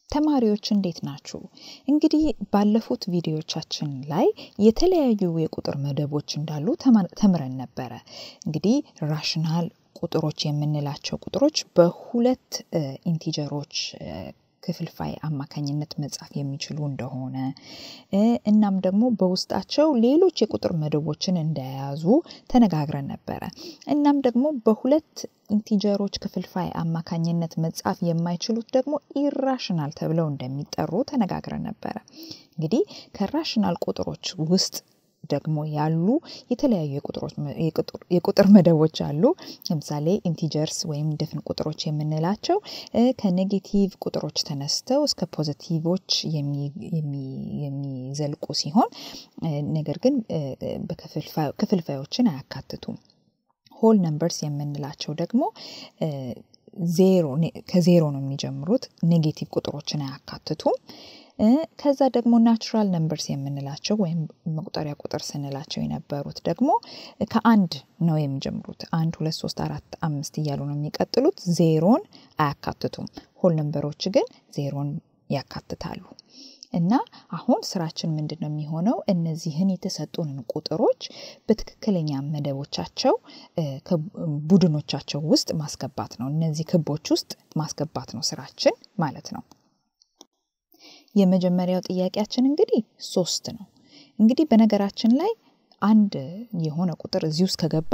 ተማሪዎች እንዴት ናችሁ? እንግዲህ ባለፉት ቪዲዮቻችን ላይ የተለያዩ የቁጥር መደቦች እንዳሉ ተምረን ነበረ። እንግዲህ ራሽናል ቁጥሮች የምንላቸው ቁጥሮች በሁለት ኢንቲጀሮች ክፍልፋይ አማካኝነት መጻፍ የሚችሉ እንደሆነ እናም ደግሞ በውስጣቸው ሌሎች የቁጥር መደቦችን እንደያዙ ተነጋግረን ነበረ። እናም ደግሞ በሁለት ኢንቲጀሮች ክፍልፋይ አማካኝነት መጻፍ የማይችሉት ደግሞ ኢራሽናል ተብለው እንደሚጠሩ ተነጋግረን ነበረ። እንግዲህ ከራሽናል ቁጥሮች ውስጥ ደግሞ ያሉ የተለያዩ የቁጥር መደቦች አሉ። ለምሳሌ ኢንቲጀርስ ወይም ድፍን ቁጥሮች የምንላቸው ከኔጌቲቭ ቁጥሮች ተነስተው እስከ ፖዘቲቮች የሚዘልቁ ሲሆን ነገር ግን ክፍልፋዮችን አያካትቱም። ሆል ነምበርስ የምንላቸው ደግሞ ዜሮ ከዜሮ ነው የሚጀምሩት። ኔጌቲቭ ቁጥሮችን አያካትቱም። ከዛ ደግሞ ናቹራል ነምበርስ የምንላቸው ወይም መቁጠሪያ ቁጥር ስንላቸው የነበሩት ደግሞ ከአንድ ነው የሚጀምሩት። አንድ፣ ሁለት፣ ሶስት፣ አራት፣ አምስት እያሉ ነው የሚቀጥሉት። ዜሮን አያካትቱም። ሆል ነምበሮች ግን ዜሮን ያካትታሉ። እና አሁን ስራችን ምንድን ነው የሚሆነው? እነዚህን የተሰጡንን ቁጥሮች በትክክለኛ መደቦቻቸው ቡድኖቻቸው ውስጥ ማስገባት ነው። እነዚህ ክቦች ውስጥ ማስገባት ነው ስራችን ማለት ነው። የመጀመሪያው ጥያቄያችን እንግዲህ ሶስት ነው። እንግዲህ በነገራችን ላይ አንድ የሆነ ቁጥር እዚህ ውስጥ ከገባ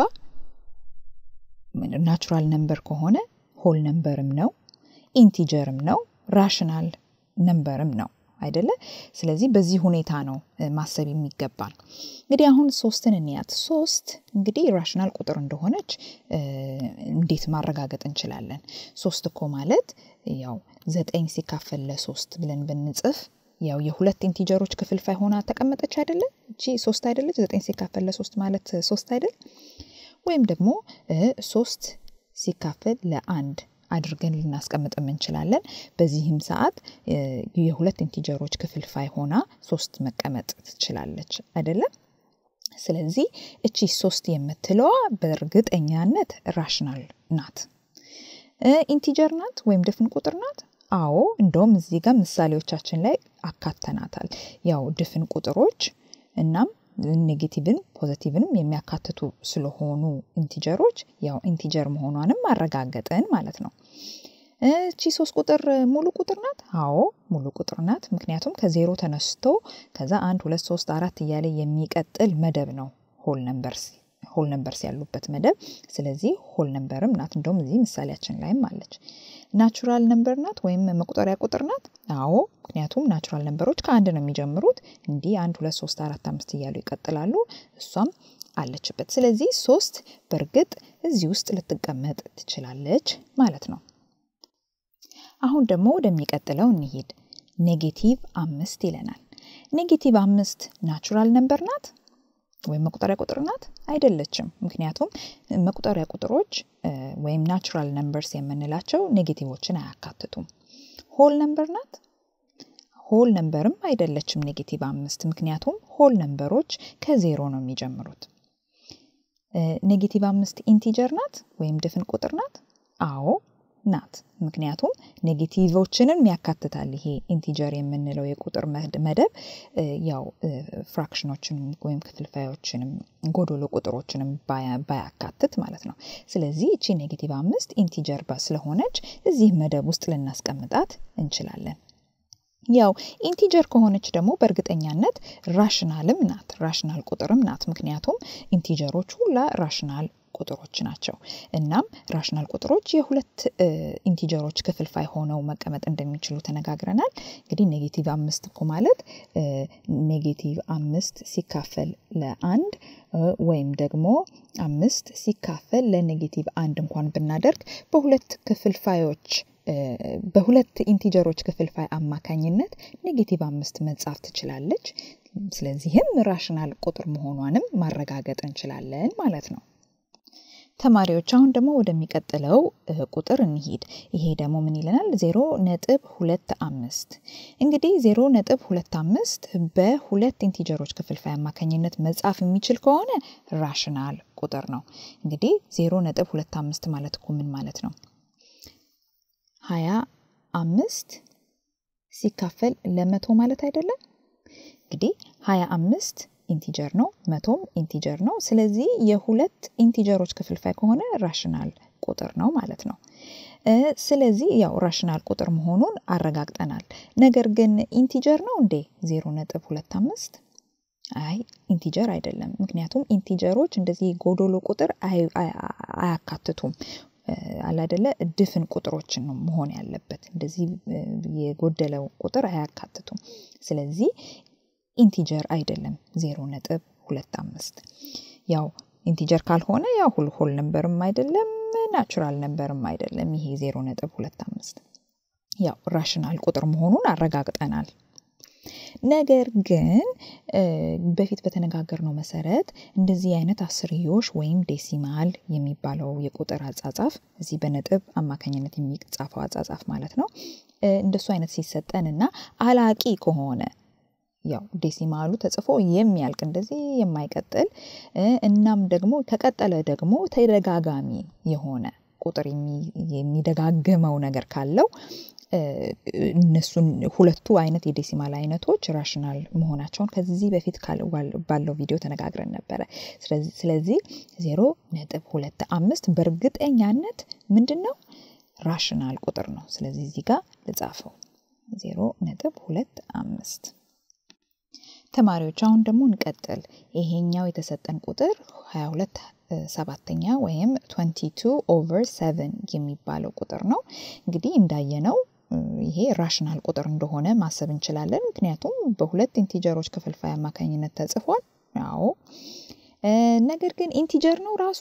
ናቹራል ነምበር ከሆነ ሆል ነምበርም ነው፣ ኢንቲጀርም ነው፣ ራሽናል ነምበርም ነው አይደለ? ስለዚህ በዚህ ሁኔታ ነው ማሰብ የሚገባል። እንግዲህ አሁን ሶስትን እንያት። ሶስት እንግዲህ ራሽናል ቁጥር እንደሆነች እንዴት ማረጋገጥ እንችላለን? ሶስት እኮ ማለት ያው ዘጠኝ ሲካፈል ለሶስት ብለን ብንጽፍ ያው የሁለት ኢንቲጀሮች ክፍልፋይ ሆና ተቀመጠች አይደለ? እቺ ሶስት አይደለች? ዘጠኝ ሲካፈል ለሶስት ማለት ሶስት አይደል? ወይም ደግሞ ሶስት ሲካፈል ለአንድ አድርገን ልናስቀምጥም እንችላለን። በዚህም ሰዓት የሁለት ኢንቲጀሮች ክፍልፋይ ሆና ሶስት መቀመጥ ትችላለች አይደለም? ስለዚህ እቺ ሶስት የምትለዋ በእርግጠኛነት ራሽናል ናት። ኢንቲጀር ናት ወይም ድፍን ቁጥር ናት? አዎ፣ እንደውም እዚህ ጋር ምሳሌዎቻችን ላይ አካተናታል። ያው ድፍን ቁጥሮች እናም ኔጌቲቭን ፖዘቲቭንም የሚያካትቱ ስለሆኑ ኢንቲጀሮች ያው ኢንቲጀር መሆኗንም አረጋገጥን ማለት ነው። እቺ ሶስት ቁጥር ሙሉ ቁጥር ናት? አዎ ሙሉ ቁጥር ናት። ምክንያቱም ከዜሮ ተነስቶ ከዛ አንድ ሁለት ሶስት አራት እያለ የሚቀጥል መደብ ነው ሆል ነምበርስ ሆል ነምበርስ ያሉበት መደብ። ስለዚህ ሆል ነምበርም ናት። እንደውም እዚህ ምሳሌያችን ላይም አለች። ናቹራል ነምበር ናት ወይም መቁጠሪያ ቁጥር ናት? አዎ ምክንያቱም ናቹራል ነምበሮች ከአንድ ነው የሚጀምሩት። እንዲህ አንድ ሁለት ሶስት አራት አምስት እያሉ ይቀጥላሉ። እሷም አለችበት። ስለዚህ ሶስት በእርግጥ እዚህ ውስጥ ልትቀመጥ ትችላለች ማለት ነው። አሁን ደግሞ ወደሚቀጥለው እንሂድ። ኔጌቲቭ አምስት ይለናል። ኔጌቲቭ አምስት ናቹራል ነምበር ናት ወይም መቁጠሪያ ቁጥር ናት? አይደለችም። ምክንያቱም መቁጠሪያ ቁጥሮች ወይም ናቹራል ነምበርስ የምንላቸው ኔጌቲቮችን አያካትቱም። ሆል ነምበር ናት? ሆል ነምበርም አይደለችም ኔጌቲቭ አምስት ምክንያቱም ሆል ነምበሮች ከዜሮ ነው የሚጀምሩት። ኔጌቲቭ አምስት ኢንቲጀር ናት ወይም ድፍን ቁጥር ናት? አዎ ናት። ምክንያቱም ኔጌቲቮችንም ያካትታል። ይሄ ኢንቲጀር የምንለው የቁጥር መደብ ያው ፍራክሽኖችንም ወይም ክፍልፋዮችንም ጎዶሎ ቁጥሮችንም ባያካትት ማለት ነው። ስለዚህ እቺ ኔጌቲቭ አምስት ኢንቲጀር ስለሆነች እዚህ መደብ ውስጥ ልናስቀምጣት እንችላለን። ያው ኢንቲጀር ከሆነች ደግሞ በእርግጠኛነት ራሽናልም ናት፣ ራሽናል ቁጥርም ናት። ምክንያቱም ኢንቲጀሮች ሁላ ራሽናል ቁጥሮች ናቸው። እናም ራሽናል ቁጥሮች የሁለት ኢንቲጀሮች ክፍልፋይ ሆነው መቀመጥ እንደሚችሉ ተነጋግረናል። እንግዲህ ኔጌቲቭ አምስት እኮ ማለት ኔጌቲቭ አምስት ሲካፈል ለአንድ ወይም ደግሞ አምስት ሲካፈል ለኔጌቲቭ አንድ እንኳን ብናደርግ በሁለት ክፍልፋዮች በሁለት ኢንቲጀሮች ክፍልፋይ አማካኝነት ኔጌቲቭ አምስት መጻፍ ትችላለች። ስለዚህም ራሽናል ቁጥር መሆኗንም ማረጋገጥ እንችላለን ማለት ነው። ተማሪዎች አሁን ደግሞ ወደሚቀጥለው ቁጥር እንሂድ። ይሄ ደግሞ ምን ይለናል? ዜሮ ነጥብ ሁለት አምስት እንግዲህ ዜሮ ነጥብ ሁለት አምስት በሁለት ኢንቲጀሮች ክፍልፋይ አማካኝነት መጻፍ የሚችል ከሆነ ራሽናል ቁጥር ነው። እንግዲህ ዜሮ ነጥብ ሁለት አምስት ማለት እኮ ምን ማለት ነው? ሀያ አምስት ሲካፈል ለመቶ ማለት አይደለም። እንግዲህ ሀያ አምስት ኢንቲጀር ነው፣ መቶም ኢንቲጀር ነው። ስለዚህ የሁለት ኢንቲጀሮች ክፍልፋይ ከሆነ ራሽናል ቁጥር ነው ማለት ነው። ስለዚህ ያው ራሽናል ቁጥር መሆኑን አረጋግጠናል። ነገር ግን ኢንቲጀር ነው እንዴ ዜሮ ነጥብ ሁለት አምስት? አይ ኢንቲጀር አይደለም። ምክንያቱም ኢንቲጀሮች እንደዚህ ጎዶሎ ቁጥር አያካትቱም። አላደለ ድፍን ቁጥሮችን ነው መሆን ያለበት። እንደዚህ የጎደለው ቁጥር አያካትቱም። ስለዚህ ኢንቲጀር አይደለም ዜሮ ነጥብ ሁለት አምስት። ያው ኢንቲጀር ካልሆነ ያው ሁል ሆል ነንበርም አይደለም ናቹራል ነንበርም አይደለም። ይሄ ዜሮ ነጥብ ሁለት አምስት ያው ራሽናል ቁጥር መሆኑን አረጋግጠናል። ነገር ግን በፊት በተነጋገርነው መሰረት እንደዚህ አይነት አስርዮሽ ወይም ዴሲማል የሚባለው የቁጥር አጻጻፍ እዚህ በነጥብ አማካኝነት የሚጻፈው አጻጻፍ ማለት ነው። እንደሱ አይነት ሲሰጠን እና አላቂ ከሆነ ያው ዴሲማሉ ተጽፎ የሚያልቅ እንደዚህ የማይቀጥል እናም ደግሞ ከቀጠለ ደግሞ ተደጋጋሚ የሆነ ቁጥር የሚደጋግመው ነገር ካለው እነሱን ሁለቱ አይነት የዴሲማል አይነቶች ራሽናል መሆናቸውን ከዚህ በፊት ባለው ቪዲዮ ተነጋግረን ነበረ። ስለዚህ ዜሮ ነጥብ ሁለት አምስት በእርግጠኛነት ምንድን ነው ራሽናል ቁጥር ነው። ስለዚህ እዚህ ጋር ልጻፈው ዜሮ ነጥብ ሁለት አምስት። ተማሪዎች አሁን ደግሞ እንቀጥል። ይሄኛው የተሰጠን ቁጥር 22 ሰባተኛ ወይም 22 ኦቨር 7 የሚባለው ቁጥር ነው። እንግዲህ እንዳየነው ይሄ ራሽናል ቁጥር እንደሆነ ማሰብ እንችላለን። ምክንያቱም በሁለት ኢንቲጀሮች ክፍልፋይ አማካኝነት ተጽፏል። አዎ፣ ነገር ግን ኢንቲጀር ነው ራሱ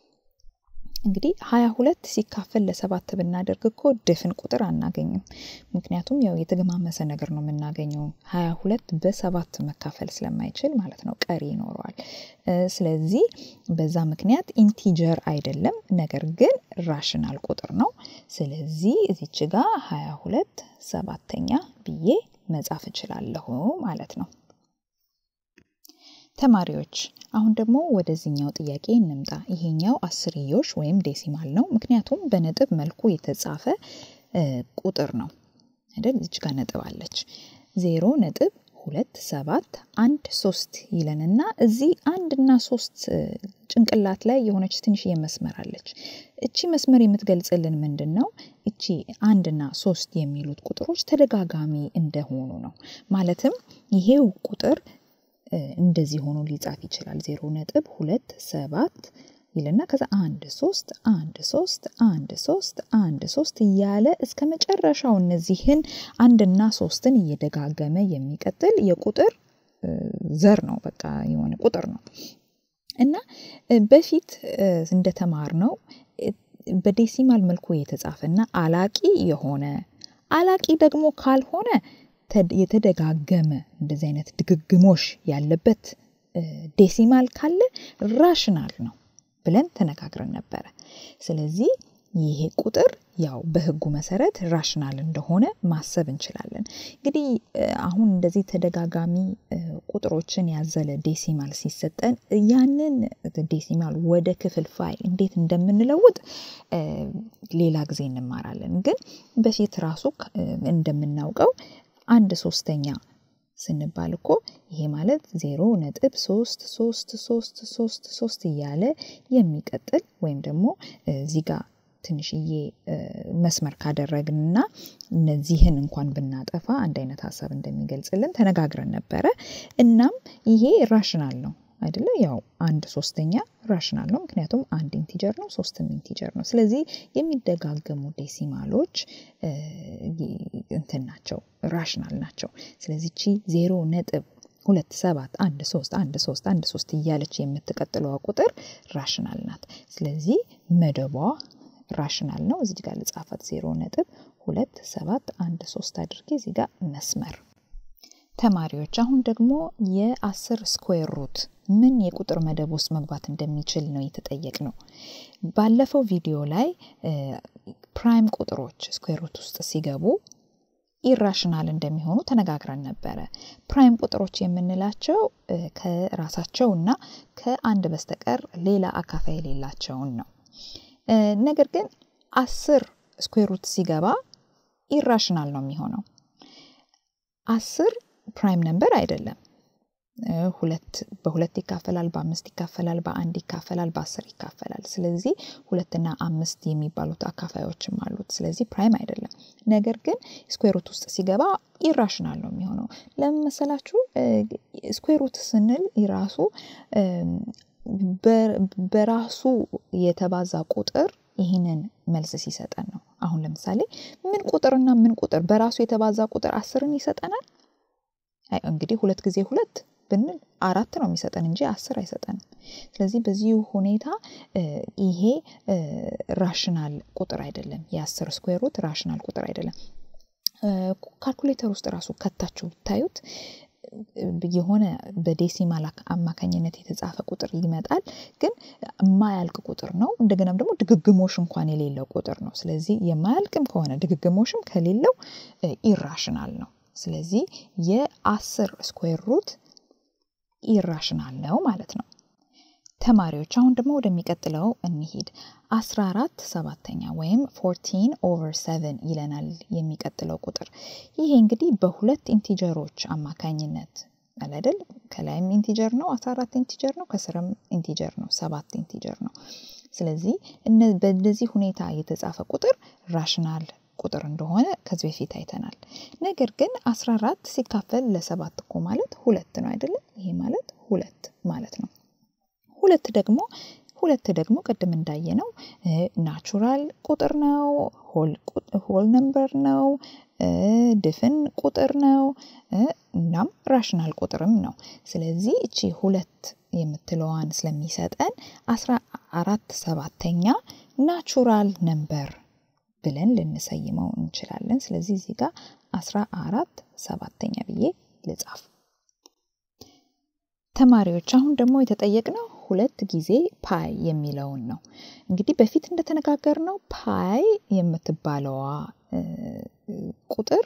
እንግዲህ ሀያ ሁለት ሲካፈል ለሰባት ብናደርግ እኮ ድፍን ቁጥር አናገኝም። ምክንያቱም ያው የተገማመሰ ነገር ነው የምናገኘው ሀያ ሁለት በሰባት መካፈል ስለማይችል ማለት ነው፣ ቀሪ ይኖረዋል። ስለዚህ በዛ ምክንያት ኢንቲጀር አይደለም፣ ነገር ግን ራሽናል ቁጥር ነው። ስለዚህ እዚች ጋ ሀያ ሁለት ሰባተኛ ብዬ መጻፍ እችላለሁ ማለት ነው። ተማሪዎች አሁን ደግሞ ወደዚህኛው ጥያቄ እንምጣ። ይሄኛው አስርዮሽ ወይም ዴሲማል ነው። ምክንያቱም በነጥብ መልኩ የተጻፈ ቁጥር ነው አይደል? እዚች ጋር ነጥብ አለች። ዜሮ ነጥብ ሁለት ሰባት አንድ ሶስት ይለንና እዚህ አንድ እና ሶስት ጭንቅላት ላይ የሆነች ትንሽዬ መስመር አለች። እቺ መስመር የምትገልጽልን ምንድን ነው? እቺ አንድና ሶስት የሚሉት ቁጥሮች ተደጋጋሚ እንደሆኑ ነው። ማለትም ይሄው ቁጥር እንደዚህ ሆኖ ሊጻፍ ይችላል። ዜሮ ነጥብ ሁለት ሰባት ይልና ከዛ አንድ ሶስት አንድ ሶስት አንድ ሶስት አንድ ሶስት እያለ እስከ መጨረሻው እነዚህን አንድና ሶስትን እየደጋገመ የሚቀጥል የቁጥር ዘር ነው። በቃ የሆነ ቁጥር ነው እና በፊት እንደተማር ነው በዴሲማል መልኩ የተጻፈና አላቂ የሆነ አላቂ ደግሞ ካልሆነ የተደጋገመ እንደዚህ አይነት ድግግሞሽ ያለበት ዴሲማል ካለ ራሽናል ነው ብለን ተነጋግረን ነበረ። ስለዚህ ይሄ ቁጥር ያው በሕጉ መሰረት ራሽናል እንደሆነ ማሰብ እንችላለን። እንግዲህ አሁን እንደዚህ ተደጋጋሚ ቁጥሮችን ያዘለ ዴሲማል ሲሰጠን ያንን ዴሲማል ወደ ክፍልፋይ እንዴት እንደምንለውጥ ሌላ ጊዜ እንማራለን። ግን በፊት ራሱ እንደምናውቀው አንድ ሶስተኛ ስንባል እኮ ይሄ ማለት ዜሮ ነጥብ ሶስት ሶስት ሶስት ሶስት ሶስት እያለ የሚቀጥል ወይም ደግሞ እዚህ ጋር ትንሽዬ መስመር ካደረግንና እነዚህን እንኳን ብናጠፋ አንድ አይነት ሀሳብ እንደሚገልጽልን ተነጋግረን ነበረ። እናም ይሄ ራሽናል ነው አይደለ? ያው አንድ ሶስተኛ ራሽናል ነው፣ ምክንያቱም አንድ ኢንቲጀር ነው፣ ሶስትም ኢንቲጀር ነው። ስለዚህ የሚደጋገሙ ዴሲማሎች እንትን ናቸው፣ ራሽናል ናቸው። ስለዚህ ቺ ዜሮ ነጥብ ሁለት ሰባት አንድ ሶስት አንድ ሶስት አንድ ሶስት እያለች የምትቀጥለዋ ቁጥር ራሽናል ናት። ስለዚህ መደቧ ራሽናል ነው። እዚህ ጋር ልጻፈት ዜሮ ነጥብ ሁለት ሰባት አንድ ሶስት አድርጌ እዚህ ጋር መስመር ተማሪዎች አሁን ደግሞ የአስር ስኩዌር ሩት ምን የቁጥር መደብ ውስጥ መግባት እንደሚችል ነው የተጠየቅ ነው። ባለፈው ቪዲዮ ላይ ፕራይም ቁጥሮች ስኩዌር ሩት ውስጥ ሲገቡ ኢራሽናል እንደሚሆኑ ተነጋግረን ነበረ። ፕራይም ቁጥሮች የምንላቸው ከራሳቸው እና ከአንድ በስተቀር ሌላ አካፋይ የሌላቸውን ነው። ነገር ግን አስር ስኩዌር ሩት ሲገባ ኢራሽናል ነው የሚሆነው። አስር ፕራይም ነምበር አይደለም። ሁለት በሁለት ይካፈላል፣ በአምስት ይካፈላል፣ በአንድ ይካፈላል፣ በአስር ይካፈላል። ስለዚህ ሁለትና አምስት የሚባሉት አካፋዮችም አሉት። ስለዚህ ፕራይም አይደለም። ነገር ግን ስኩዌሩት ውስጥ ሲገባ ኢራሽናል ነው የሚሆነው። ለምን መሰላችሁ? ስኩዌሩት ስንል ራሱ በራሱ የተባዛ ቁጥር ይህንን መልስ ሲሰጠን ነው። አሁን ለምሳሌ ምን ቁጥርና ምን ቁጥር በራሱ የተባዛ ቁጥር አስርን ይሰጠናል? እንግዲህ ሁለት ጊዜ ሁለት ብንል አራት ነው የሚሰጠን እንጂ አስር አይሰጠንም። ስለዚህ በዚህ ሁኔታ ይሄ ራሽናል ቁጥር አይደለም። የአስር ስኩዌሩት ራሽናል ቁጥር አይደለም። ካልኩሌተር ውስጥ ራሱ ከታችሁ ብታዩት የሆነ በዴሲማል አማካኝነት የተጻፈ ቁጥር ይመጣል፣ ግን የማያልቅ ቁጥር ነው። እንደገናም ደግሞ ድግግሞሽ እንኳን የሌለው ቁጥር ነው። ስለዚህ የማያልቅም ከሆነ ድግግሞሽም ከሌለው ኢራሽናል ነው። ስለዚህ የአስር ስኩዌር ሩት ኢራሽናል ነው ማለት ነው። ተማሪዎች አሁን ደግሞ ወደሚቀጥለው እንሂድ። 14 ሰባተኛ ወይም 14 ኦቨር 7 ይለናል የሚቀጥለው ቁጥር። ይሄ እንግዲህ በሁለት ኢንቲጀሮች አማካኝነት አይደል? ከላይም ኢንቲጀር ነው 14 ኢንቲጀር ነው፣ ከስርም ኢንቲጀር ነው ሰባት ኢንቲጀር ነው። ስለዚህ በእነዚህ ሁኔታ የተጻፈ ቁጥር ራሽናል ቁጥር እንደሆነ ከዚህ በፊት አይተናል። ነገር ግን 14 ሲካፈል ለሰባት እኮ ማለት ሁለት ነው አይደለም? ይሄ ማለት ሁለት ማለት ነው። ሁለት ደግሞ ሁለት ደግሞ ቅድም እንዳየነው ናቹራል ቁጥር ነው፣ ሆል ነምበር ነው፣ ድፍን ቁጥር ነው፣ እናም ራሽናል ቁጥርም ነው። ስለዚህ እቺ ሁለት የምትለዋን ስለሚሰጠን አስራ አራት ሰባተኛ ናቹራል ነምበር ብለን ልንሰይመው እንችላለን። ስለዚህ እዚህ ጋር አስራ አራት ሰባተኛ ብዬ ልጻፍ። ተማሪዎች አሁን ደግሞ የተጠየቅነው ሁለት ጊዜ ፓይ የሚለውን ነው። እንግዲህ በፊት እንደተነጋገርነው ፓይ የምትባለዋ ቁጥር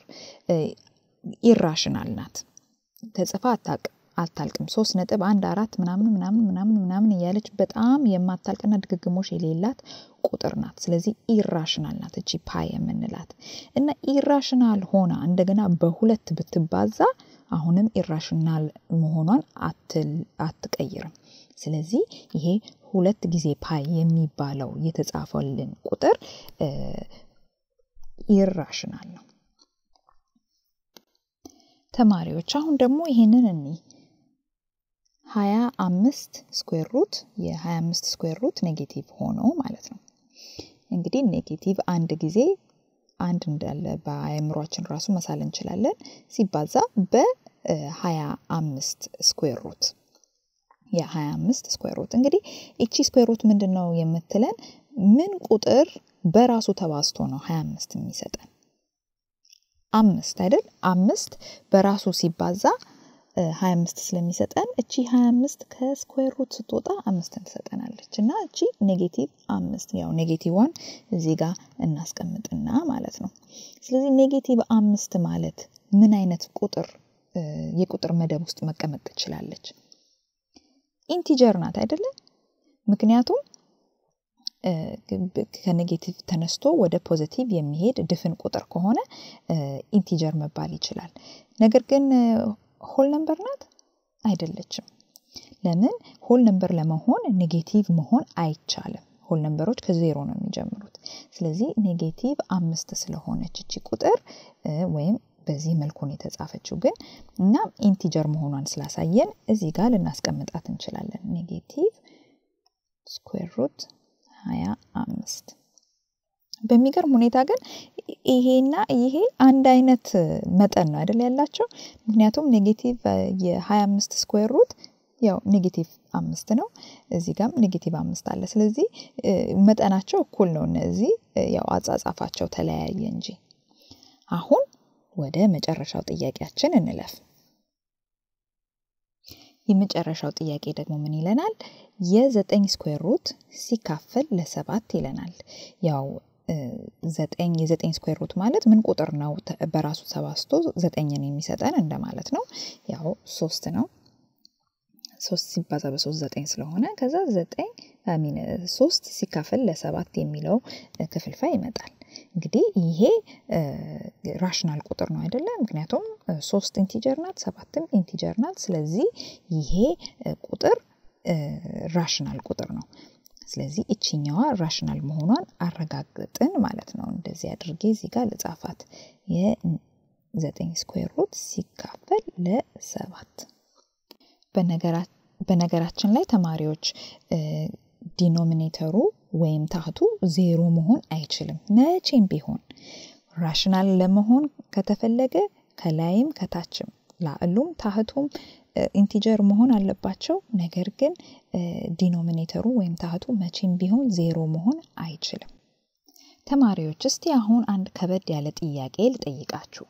ኢራሽናል ናት። ተጽፋ አታውቅም አታልቅም። ሶስት ነጥብ አንድ አራት ምናምን ምናምን ምናምን ምናምን እያለች በጣም የማታልቅና ድግግሞሽ የሌላት ቁጥር ናት። ስለዚህ ኢራሽናል ናት እቺ ፓይ የምንላት እና ኢራሽናል ሆና እንደገና በሁለት ብትባዛ አሁንም ኢራሽናል መሆኗን አትቀይርም። ስለዚህ ይሄ ሁለት ጊዜ ፓይ የሚባለው የተጻፈልን ቁጥር ኢራሽናል ነው። ተማሪዎች አሁን ደግሞ ይሄንን እኒ ሀያ አምስት ስኩዌር ሩት የሀያ አምስት ስኩዌር ሩት ኔጌቲቭ ሆኖ ማለት ነው። እንግዲህ ኔጌቲቭ አንድ ጊዜ አንድ እንዳለ በአእምሯችን ራሱ መሳል እንችላለን ሲባዛ በሀያ አምስት ስኩዌር ሩት የሀያ አምስት ስኩዌር ሩት እንግዲህ እቺ ስኩዌር ሩት ምንድን ነው የምትለን ምን ቁጥር በራሱ ተባዝቶ ነው ሀያ አምስት የሚሰጠን አምስት አይደል አምስት በራሱ ሲባዛ ሀያ አምስት ስለሚሰጠን እቺ ሀያ አምስት ከስኩዌር ሩት ስትወጣ አምስትን ትሰጠናለች እና እቺ ኔጌቲቭ አምስት ያው ኔጌቲቭዋን እዚህ ጋር እናስቀምጥና ማለት ነው። ስለዚህ ኔጌቲቭ አምስት ማለት ምን አይነት ቁጥር የቁጥር መደብ ውስጥ መቀመጥ ትችላለች? ኢንቲጀር ናት አይደለም? ምክንያቱም ከኔጌቲቭ ተነስቶ ወደ ፖዚቲቭ የሚሄድ ድፍን ቁጥር ከሆነ ኢንቲጀር መባል ይችላል። ነገር ግን ሆል ነምበር ናት አይደለችም። ለምን ሆል ነምበር ለመሆን ኔጌቲቭ መሆን አይቻልም። ሆል ነምበሮች ከዜሮ ነው የሚጀምሩት። ስለዚህ ኔጌቲቭ አምስት ስለሆነች እቺ ቁጥር ወይም በዚህ መልኩ ነው የተጻፈችው ግን እና ኢንቲጀር መሆኗን ስላሳየን እዚህ ጋር ልናስቀምጣት እንችላለን። ኔጌቲቭ ስኩዌር ሩት ሀያ አምስት በሚገርም ሁኔታ ግን ይሄና ይሄ አንድ አይነት መጠን ነው አይደል ያላቸው። ምክንያቱም ኔጌቲቭ የሀያ አምስት ስኩዌር ሩት ያው ኔጌቲቭ አምስት ነው። እዚህ ጋም ኔጌቲቭ አምስት አለ። ስለዚህ መጠናቸው እኩል ነው። እነዚህ ያው አጻጻፋቸው ተለያየ እንጂ። አሁን ወደ መጨረሻው ጥያቄያችን እንለፍ። የመጨረሻው ጥያቄ ደግሞ ምን ይለናል? የዘጠኝ ስኩዌር ሩት ሲካፈል ለሰባት ይለናል። ያው ዘጠኝ የዘጠኝ ስኩዌር ሩት ማለት ምን ቁጥር ነው በራሱ ተባዝቶ ዘጠኝን የሚሰጠን እንደማለት ነው። ያው ሶስት ነው። ሶስት ሲባዛ በሶስት ዘጠኝ ስለሆነ ከዛ ዘጠኝ ሚን ሶስት ሲካፈል ለሰባት የሚለው ክፍልፋይ ይመጣል። እንግዲህ ይሄ ራሽናል ቁጥር ነው አይደለ? ምክንያቱም ሶስት ኢንቲጀር ናት፣ ሰባትም ኢንቲጀር ናት። ስለዚህ ይሄ ቁጥር ራሽናል ቁጥር ነው። ስለዚህ እችኛዋ ራሽናል መሆኗን አረጋግጥን ማለት ነው። እንደዚህ አድርጌ እዚህ ጋር ልጻፋት። የዘጠኝ ስኩዌር ሩት ሲካፈል ለሰባት በነገራችን ላይ ተማሪዎች ዲኖሚኔተሩ ወይም ታህቱ ዜሮ መሆን አይችልም። መቼም ቢሆን ራሽናል ለመሆን ከተፈለገ ከላይም ከታችም ላዕሉም ታህቱም ኢንቲጀር መሆን አለባቸው። ነገር ግን ዲኖሚኔተሩ ወይም ታህቱ መቼም ቢሆን ዜሮ መሆን አይችልም። ተማሪዎች እስቲ አሁን አንድ ከበድ ያለ ጥያቄ ልጠይቃችሁ።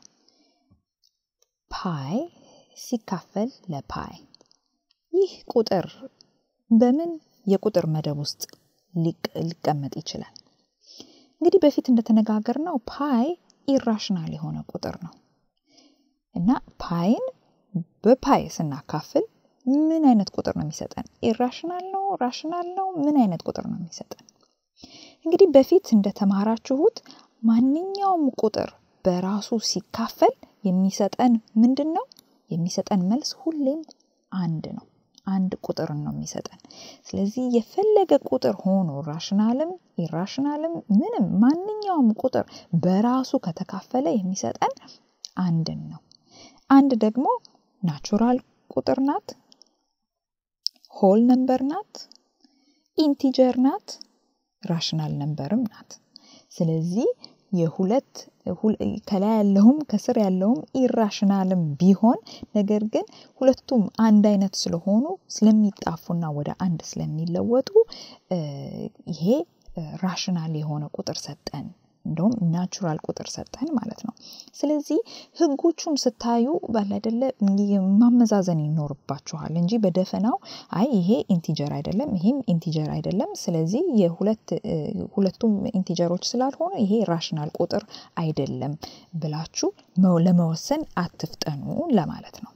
ፓይ ሲካፈል ለፓይ ይህ ቁጥር በምን የቁጥር መደብ ውስጥ ሊቀመጥ ይችላል? እንግዲህ በፊት እንደተነጋገር ነው ፓይ ኢራሽናል የሆነ ቁጥር ነው እና ፓይን በፓይ ስናካፍል ምን አይነት ቁጥር ነው የሚሰጠን? ኢራሽናል ነው? ራሽናል ነው? ምን አይነት ቁጥር ነው የሚሰጠን? እንግዲህ በፊት እንደተማራችሁት ማንኛውም ቁጥር በራሱ ሲካፈል የሚሰጠን ምንድን ነው? የሚሰጠን መልስ ሁሌም አንድ ነው። አንድ ቁጥርን ነው የሚሰጠን። ስለዚህ የፈለገ ቁጥር ሆኖ ራሽናልም ኢራሽናልም ምንም ማንኛውም ቁጥር በራሱ ከተካፈለ የሚሰጠን አንድን ነው። አንድ ደግሞ ናቹራል ቁጥር ናት፣ ሆል ነምበር ናት፣ ኢንቲጀር ናት፣ ራሽናል ነምበርም ናት። ስለዚህ የሁለት ከላይ ያለውም ከስር ያለውም ኢራሽናልም ቢሆን ነገር ግን ሁለቱም አንድ አይነት ስለሆኑ ስለሚጣፉና ወደ አንድ ስለሚለወጡ ይሄ ራሽናል የሆነ ቁጥር ሰጠን። እንደውም ናቹራል ቁጥር ሰጠን ማለት ነው። ስለዚህ ህጎቹን ስታዩ ባላደለ ማመዛዘን ይኖርባችኋል እንጂ በደፈናው አይ ይሄ ኢንቲጀር አይደለም፣ ይሄም ኢንቲጀር አይደለም፣ ስለዚህ ሁለቱም ኢንቲጀሮች ስላልሆነ ይሄ ራሽናል ቁጥር አይደለም ብላችሁ ለመወሰን አትፍጠኑ ለማለት ነው።